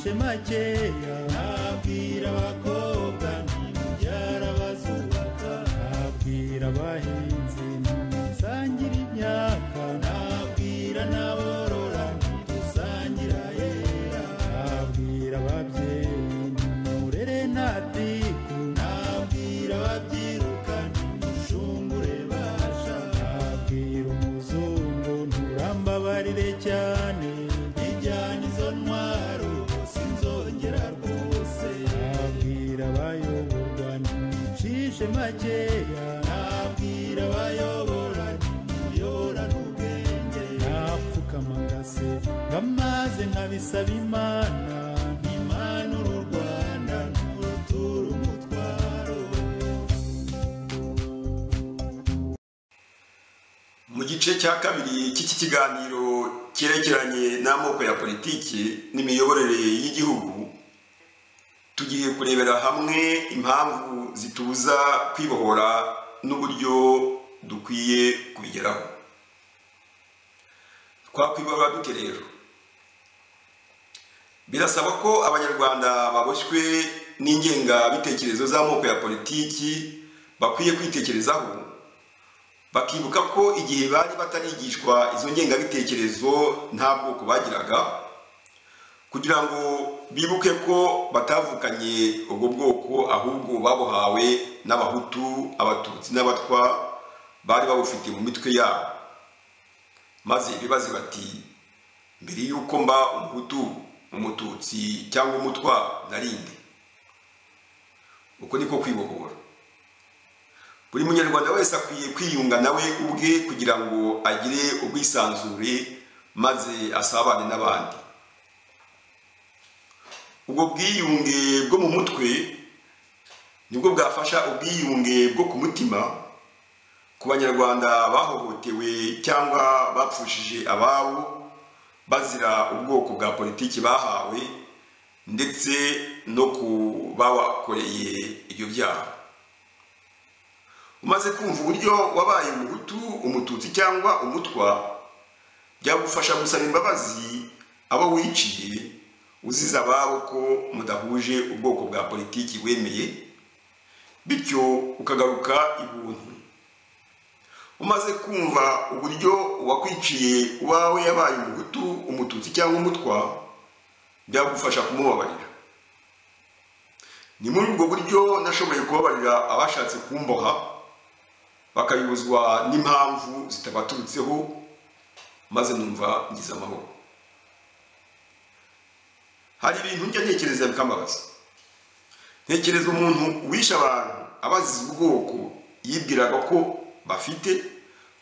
makeya abwira abakobwa nti mubyara bazubaka abwira abahinzi musangire imyaka nabwira n'aborora ntidusangira yera abwira ababyeyi murere ntatiku nabwira ababyiruka ntimushungure basha nabwira umuzungu nturambabarire cyane ijyana izo ntwaro sinzongera rwose nabwira abayoborwa ntimucishe makeya nabwira abayobora ntimuyorane ubwenge napfukama ngasenga ngamaze nkabisaba imana imana uru rwanda nturutura umutwaro mu gice cya kabiri cy'iki kiganiro cyerekeranye n'amoko ya politiki n'imiyoborere y'igihugu tugiye kurebera hamwe impamvu zitubuza kwibohora n'uburyo dukwiye kubigeraho twakwibohora dute rero birasaba ko abanyarwanda baboshywe n'ingengabitekerezo z'amoko ya politiki bakwiye kwitekerezaho bakibuka ko igihe bari batarigishwa izo ngengabitekerezo nta bwoko bagiraga kugira ngo bibuke ko batavukanye ubwo bwoko ahubwo babuhawe n'abahutu abatutsi n'abatwa bari babufite mu mitwe yabo maze bibaze bati mbere y'uko mba umuhutu umututsi cyangwa umutwa narinde uko niko kwibohora buri munyarwanda wese akwiye kwiyunga nawe ubwe kugira ngo agire ubwisanzure maze asabane n'abandi ubwo bwiyunge bwo mu mutwe nibwo bwafasha ubwiyunge bwo ku mutima ku banyarwanda bahohotewe cyangwa bapfushije ababo bazira ubwoko bwa politiki bahawe ndetse no ku babakoreye ibyo byaha umaze kumva uburyo wabaye umuhutu umututsi cyangwa umutwa byagufasha gusaba imbabazi abo wiciye uziza ababo ko mudahuje ubwoko bwa politiki wemeye bityo ukagaruka ibuntu umaze kumva uburyo uwakwiciye uwawe yabaye umuhutu umututsi cyangwa umutwa byagufasha kumubabarira ni muri ubwo buryo nashoboye kubabarira abashatse kumboha bakayibuzwa n'impamvu zitabaturutseho maze numva ngize amahoro hari ibintu njya ntekereza bikambabaza ntekereza umuntu wishe abantu abazize ubwoko yibwiraga ko bafite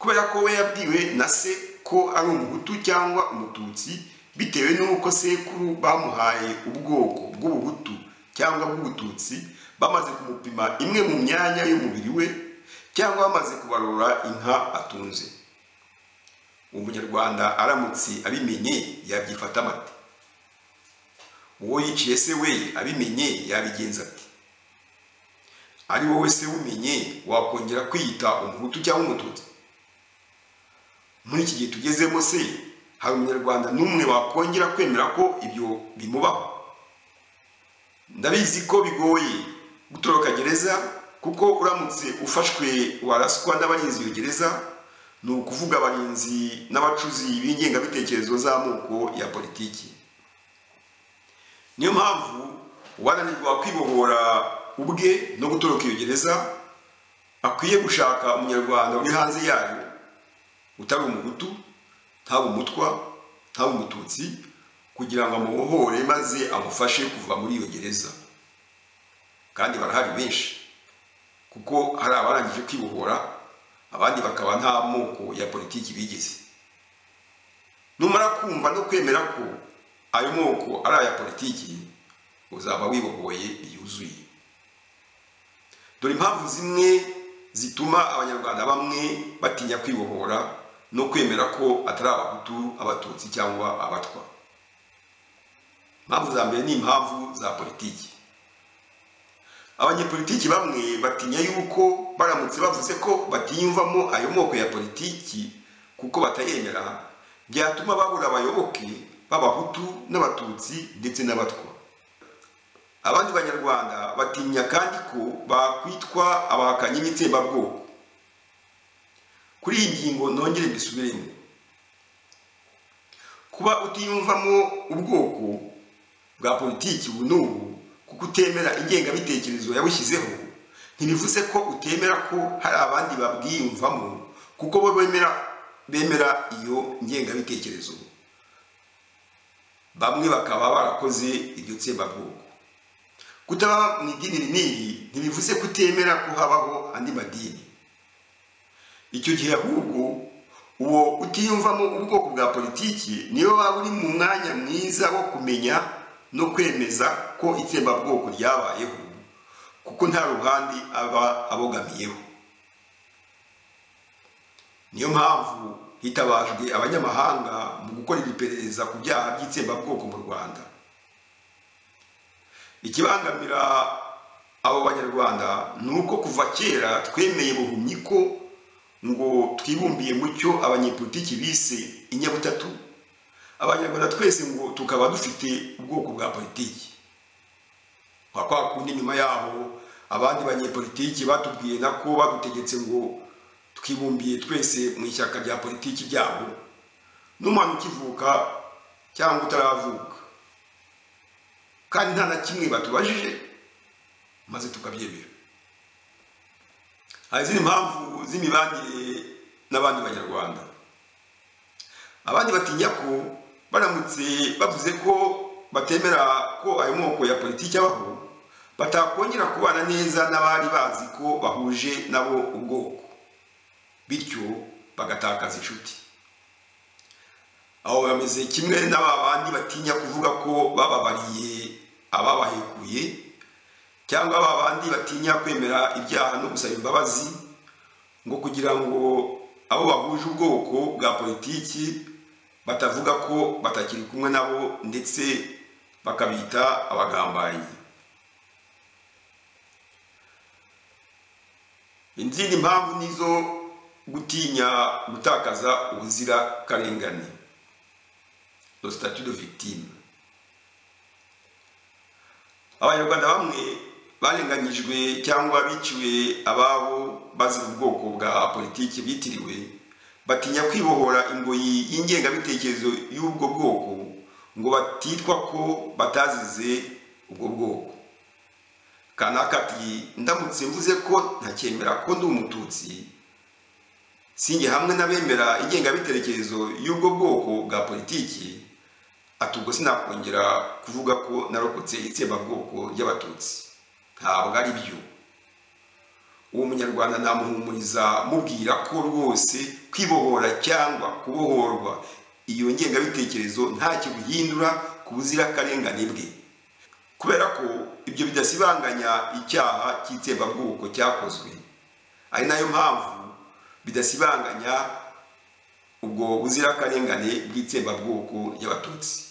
kubera ko we yabwiwe na se ko ari umuhutu cyangwa umututsi bitewe n'uko sekuru bamuhaye ubwoko bw'ubuhutu cyangwa bw'ubututsi bamaze kumupima imwe mu myanya y'umubiri we cyangwa bamaze kubarura inka atunze uwo munyarwanda aramutse abimenye yabyifata amate uwo yiciye se we abimenye yabigenza ati ari wowe se umenye wakongera kwiyita umuhutu cyangwa umututsi muri iki gihe tugezemo se hari umunyarwanda n'umwe wakongera kwemera ko ibyo bimubaho ndabizi ko bigoye gutoroka gereza kuko uramutse ufashwe waraswa n'abarinzi iyo gereza ni ukuvuga abarinzi n'abacuzi b'ingengabitekerezo z'amoko ya politiki niyo mpamvu uwananirwa kwibohora ubwe no gutoroka iyo gereza akwiye gushaka umunyarwanda uri hanze yayo utari umuhutu ntaba umutwa ntaba umututsi kugira ngo amubohore maze amufashe kuva muri iyo gereza kandi barahari benshi kuko hari abarangije kwibohora abandi bakaba nta moko ya politiki bigize numara kumva no kwemera ko ayo moko ari aya politiki uzaba wibohoye yuzuye dore impamvu zimwe zituma abanyarwanda bamwe batinya kwibohora no kwemera ko atari abahutu abatutsi cyangwa abatwa impamvu za mbere ni impamvu za politiki abanyepolitiki bamwe batinya yuko baramutse bavuze ko batiyumvamo ayo moko ya politiki kuko batayemera byatuma babura abayoboke b'abahutu n'abatutsi ndetse n'abatwa abandi banyarwanda batinya kandi ko bakwitwa abahakanyi n'itsembabwoko kuri iyi ngingo nongere mbisubiremo kuba utiyumvamo ubwoko bwa politiki ubu n'ubu kuko utemera ingengabitekerezo yabushyizeho ntibivuze ko utemera ko hari abandi babwiyumvamo kuko bo bemera bemera iyo ngengabitekerezo bamwe bakaba barakoze iryo tsembabwoko kutaba mu idini n'iri ntibivuze kutemera ko habaho andi madini icyo gihe ahubwo uwo utiyumvamo ubwoko bwa politiki niyo waba uri mu mwanya mwiza wo kumenya no kwemeza ko itsembabwoko ryabayeho kuko nta ruhande aba abogamiyeho niyo mpamvu hitabajwe abanyamahanga mu gukorera iperereza ku byaha by'itsembabwoko mu rwanda ikibangamira abo banyarwanda ni uko kuva kera twemeye buhumyi ko ngo twibumbiye mu cyo abanyepolitiki bise inyabutatu abanyarwanda twese ngo tukaba dufite ubwoko bwa politiki nka kwa kundi nyuma yaho abandi banyepolitiki batubwiye nako badutegetse ngo twibumbiye twese mu ishyaka rya politiki ryabo n'umwana ukivuka cyangwa utaravuka kandi nta na kimwe batubajije maze tukabyemera hari izindi mpamvu z'imibanire n'abandi banyarwanda abandi batinya ko baramutse bavuze ko batemera ko ayo moko ya politiki abaho batakongera kubana neza n'abari bazi ko bahuje nabo ubwoko bityo bagatakaza inshuti aho bameze kimwe n'aba bandi batinya kuvuga ko bababariye ababahekuye cyangwa aba bandi batinya kwemera ibyaha no gusaba imbabazi ngo kugira ngo abo bahuje ubwoko bwa politiki batavuga ko batakiri kumwe nabo ndetse bakabita abagambanyi izindi mpamvu nizo gutinya gutakaza ubuzira karengane le statut de victime abanyarwanda bamwe barenganyijwe cyangwa biciwe ababo bazira ubwoko bwa politiki byitiriwe batinya kwibohora ingoyi y'ingengabitekerezo y'ubwo bwoko ngo batitwa ko batazize ubwo bwoko kanaka ati ndamutse mvuze ko ntacyemera ko ndi umututsi singe hamwe n'abemera ingengabitekerezo y'ubwo bwoko bwa politiki ati ubwo sinakongera kuvuga ko narokotse itsembabwoko ry'abatutsi ntabwo ari byo uwo munyarwanda namuhumuriza mubwira ko rwose kwibohora cyangwa kubohorwa iyo ngengabitekerezo ntacyo bihindura ku buzirakarengane bwe kubera ko ibyo bidasibanganya icyaha cy'itsembabwoko cyakozwe ari nayo mpamvu bidasibanganya ubwo buzirakarengane bw'itsembabwoko ry'abatutsi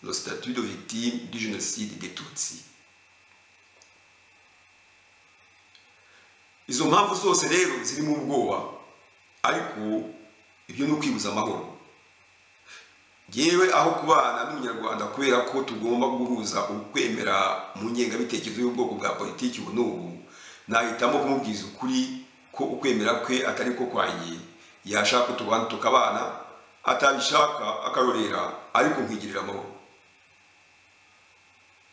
le statut de victime du génocide des tutsi izo mpamvu zose rero zirimo ubwoba ariko ibyo ni ukwibuza amahoro yewe aho kubana n'umunyarwanda kubera ko tugomba guhuza ukwemera mu ngengabitekerezo y'ubwoko bwa politiki ubu n'ubu nahitamo kumubwiza ukuri ko ukwemera kwe atari ko kwangiye yashaka utubana tukabana atabishaka akarorera ariko nkigirira amahoro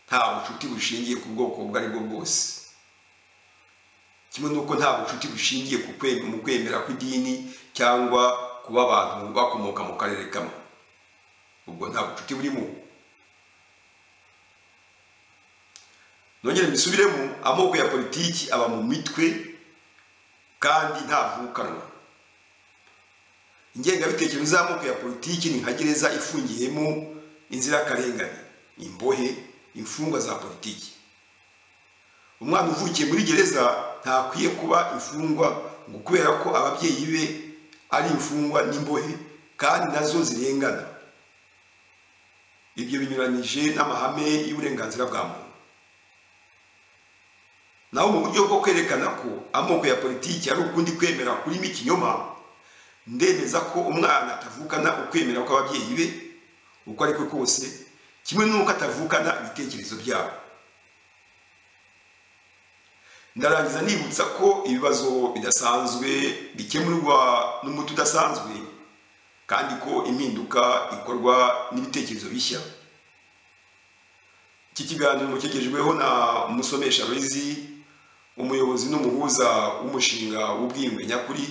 nta bucuti bushingiye ku bwoko ubwo ari bwo bwose kimwe n'uko nta bucuti bushingiye mu kwemera kw'idini cyangwa kuba abantu bakomoka mu karere kamwe ubwo nta bucuti burimo nongere mbisubiremo amoko ya politiki aba mu mitwe kandi ntavukanwa ingengabitekerezo z'amoko ya politiki ni nka gereza ifungiyemo inzirakarengane imbohe imfungwa za politiki umwana uvukiye muri gereza ntakwiye kuba imfungwa ngo kubera ko ababyeyi be ari imfungwa n'imbohe kandi nazo zirengana ibyo binyuranyije n'amahame y'uburenganzira bwa muntu naho mu buryo bwo kwerekana ko amoko ya politiki ari ukundi kwemera kurimo ikinyoma ndemeza ko umwana atavukana ukwemera kw'ababyeyi be uko ari kwe kose kimwe n'uko atavukana ibitekerezo byabo ndarangiza nibutsa ko ibibazo bidasanzwe bikemurwa n'umuti udasanzwe kandi ko impinduka ikorwa n'ibitekerezo bishya iki kiganiro kigejweho na umusomesha abizi umuyobozi n'umuhuza w'umushinga w'ubwiyunge nyakuri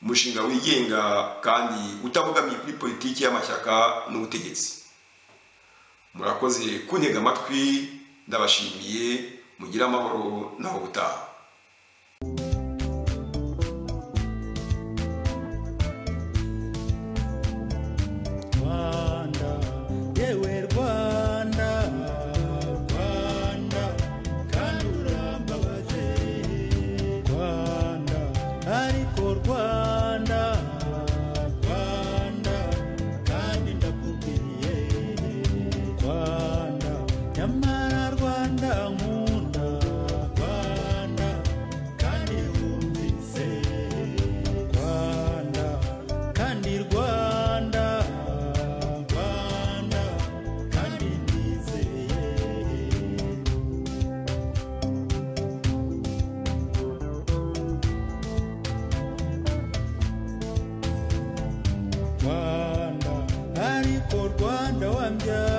umushinga wigenga kandi utabogamiye kuri politiki y'amashyaka n'ubutegetsi murakoze kuntega amatwi ndabashimiye mugire amahoro naho ubutaha rwanda yewe rwanda rwanda kandi urambabaje rwanda ariko rwanda rwanda kandi ndakubwiye rwanda nyamara rwanda nkunda rwanda kandi wumvise rwanda kandi rwanda rwanda kandi nizeye rwanda ariko rwanda wambyaye